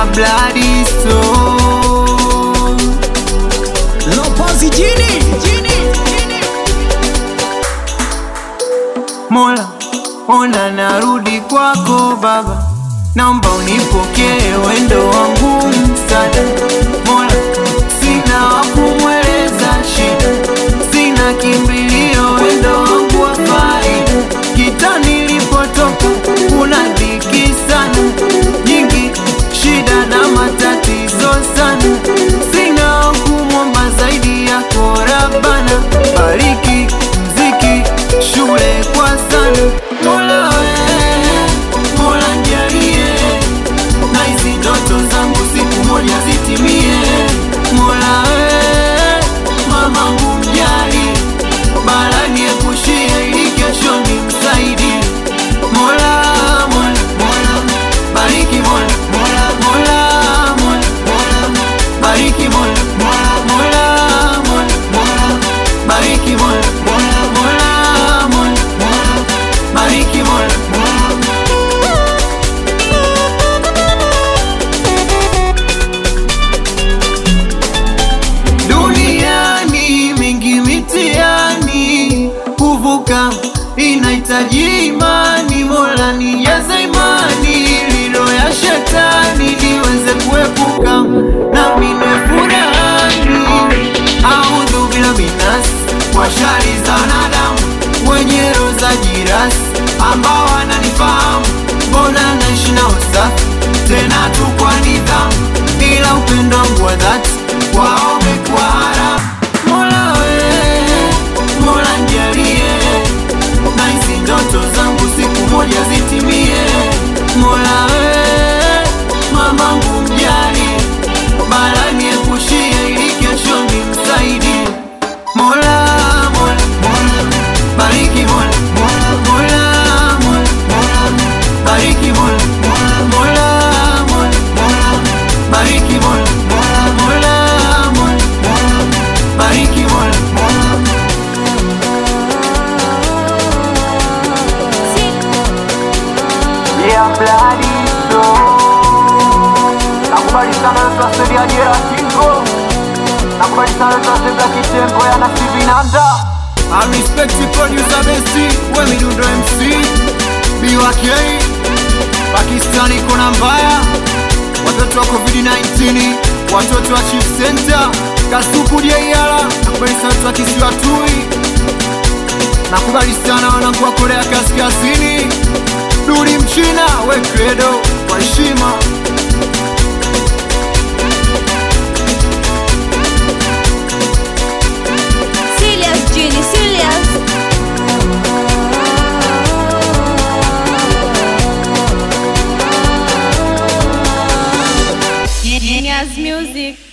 ya Bloody Stone. Lopozi jini Mola, ona narudi kwako Baba, naomba unipokee wendo wangu msada. Mola, sina wa kumweleza shida, sina kimbilio, wendo wangu wa faida. Kita nilipotoka kuna dhiki sana nyingi, shida na matatizo sana, sina wa kumwomba zaidi yako Rabbana, bariki mziki shule kwa sana Mola we, Mola njalie na hizi ndoto zangu siku moja zitimie. Mola we, mamangu mjali, bala niepushie ili kesho nimsaidie. Mola, Mola, Mola, bariki Mola, Mola, Mola, Mola, Mola, bariki Mola, Mola, Mola, Mola, Mola, bariki Mola, Mola, Mola, Mola, Mola, bariki Mola, Mola. Duniani mingi mitihani, kuvuka inahitaji imani. Mola nijaze imani, lilo ya shetani niweze kuepuka, nami niwe furahani. Audhu bila minas kwa shari za wanadamu, wenye roho za jirasi ambao wananifahamu, mbona naishi na usafi tena tu kwa nidhamu, ila upendo wangu wa dhati wao umekuwa haramu. Mola we, Mola njalie na hizi ndoto zangu siku moja zitimie. Mola we, mamangu mjali, bala niepushie ili kesho nimsaidie. Mola, Mola, Mola, bariki Mola, Mola, Mola, Mola, Mola, bariki Mola, Mola, Mola, Mola, Mola, bariki Mola, Mola, Mola, Mola, Mola, bariki Mola, Mola. Yeah, bloody soul. Nakubali sana yote wasedi ya jera kingo. Nakubali sana yote wasedi ya kitengo ya nasibi nanda. I respect the producer Bessie, we midundo MC BYK Pakistani kuna mbaya Watoto wa COVID-19 Watoto wa Chief Center Kasuku Diayala Nakubali sana watu wa kisiwa Tui Nakubali sana wanangu wa Korea Kaskazini Duri mchina we credo kwa heshima Serious, Genie, serious. Genius music.